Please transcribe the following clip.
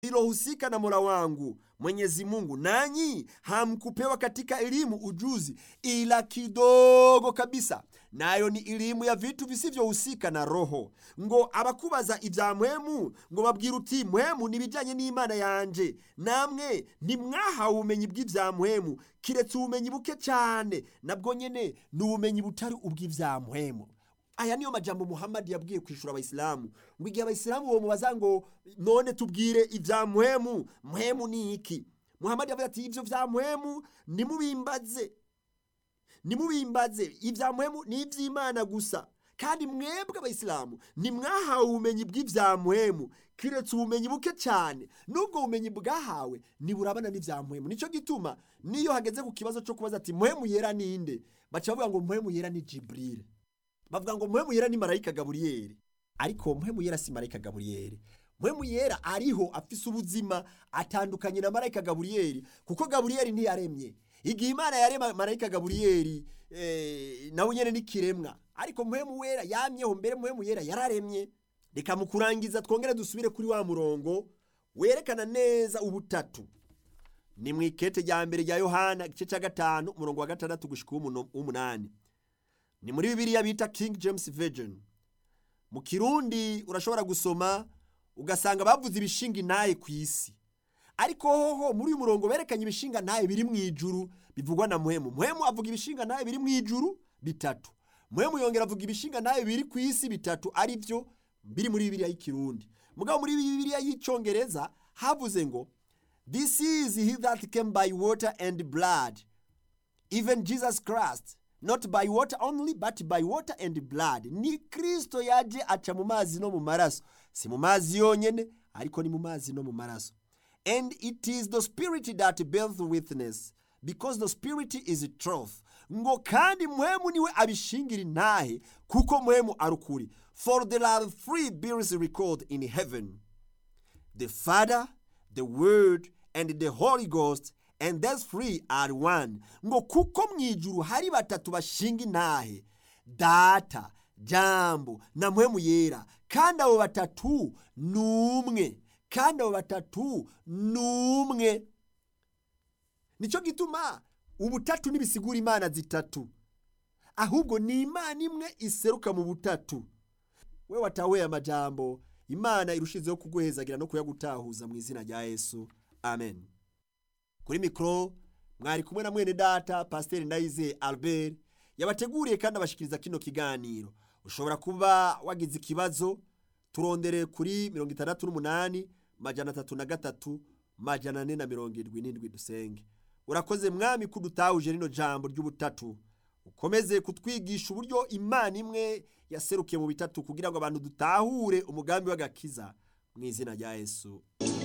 lilohusika na mola wangu mwenyezi mungu nanyi hamkupewa katika elimu ujuzi ila kidogo kabisa nayo ni elimu ya vitu visivyohusika na roho ngo abakubaza ibya mpwemu ngo babwira uti mpwemu n'ibijyanye n'imana yanje namwe ntimwahawe ubumenyi bw'ibya mpwemu kiretse ubumenyi buke cyane nabwo nyine ni ubumenyi butari ubw'ibya mpwemu aya niyo majambo muhammadi yabwiye kwishura abayisilamu ngo igihe abayisilamu bamubaza ngo none tubwire ibya mpwemu mpwemu ni iki muhammadi yavuze ati ibyo bya mpwemu nimubimbaze nimubimbaze ibya mpwemu ni iby'imana gusa kandi mwebwe abayisilamu ntimwahawe ubumenyi bw'ibya mpwemu kiretse ubumenyi buke cyane n'ubwo bumenyi bwahawe ntiburabana n'ibya mpwemu nicyo gituma niyo hageze ku kibazo cyo kubaza ati mpwemu yera ninde baca bavuga ngo mpwemu yera ni jiburire bavuga ngo mpwemu yera ni marayika gaburiyeri ariko mpwemu yera si marayika gaburiyeri mpwemu yera ariho afise ubuzima atandukanye na marayika gaburiyeri kuko gaburiyeri ntiyaremye igihe imana yarema marayika gaburiyeri eh, nawe nyene n'ikiremwa ariko mpwemu wera yamyeho mbere mpwemu yera yararemye reka mu kurangiza twongere dusubire kuri wa murongo werekana neza ubutatu ni mu ikete rya mbere rya yohana igice cya gatanu umurongo wa gatandatu gushika uw'umunani ni muri bibiliya bita king james version mu kirundi urashobora gusoma ugasanga bavuze ibishinga intaye ku isi ariko hoho muri uyu murongo berekanye ibishinga ntaye biri mu ijuru bivugwa na muhemu muhemu avuga ibishinga ntaye biri mu ijuru bitatu muhemu yongera avuga ibishinga ntaye biri ku isi bitatu ari byo biri muri bibiliya y'ikirundi mugabo muri bibiliya y'icyongereza havuze ngo this is he that came by water and blood even jesus christ not by water only but by water and blood ni kristo yaje aca mu mazi no mu maraso si mu mazi yonyene ariko ni mu mazi no mu maraso and it is the spirit that beareth witness because the spirit is truth ngo kandi muhemu niwe abishingira intahe kuko muhemu ari ukuri for there are three beings recorded in heaven the father the word and the holy ghost and those three are one ngo kuko mu ijuru hari batatu bashinga intahe data jambo na mpwemu yera kandi abo batatu ni umwe kandi abo batatu ni umwe nicyo gituma ubutatu ntibisigura imana zitatu ahubwo ni imana imwe iseruka mu butatu we watahuye amajambo imana irushizeho kuguhezagira no kuyagutahuza mu izina rya yesu amen kuri mikoro mwari kumwe na mwene data pasiteri ndayize albert yabateguriye kandi abashikiriza kino kiganiro ushobora kuba wagize ikibazo turondere kuri mirongo itandatu n'umunani majana atatu na gatatu majana ane na mirongo irindwi n'indwi dusenge urakoze mwami ko udutahuje rino jambo ry'ubutatu ukomeze kutwigisha uburyo imana imwe yaserukiye mu bitatu kugira ngo abantu dutahure umugambi w'agakiza mu izina rya yesu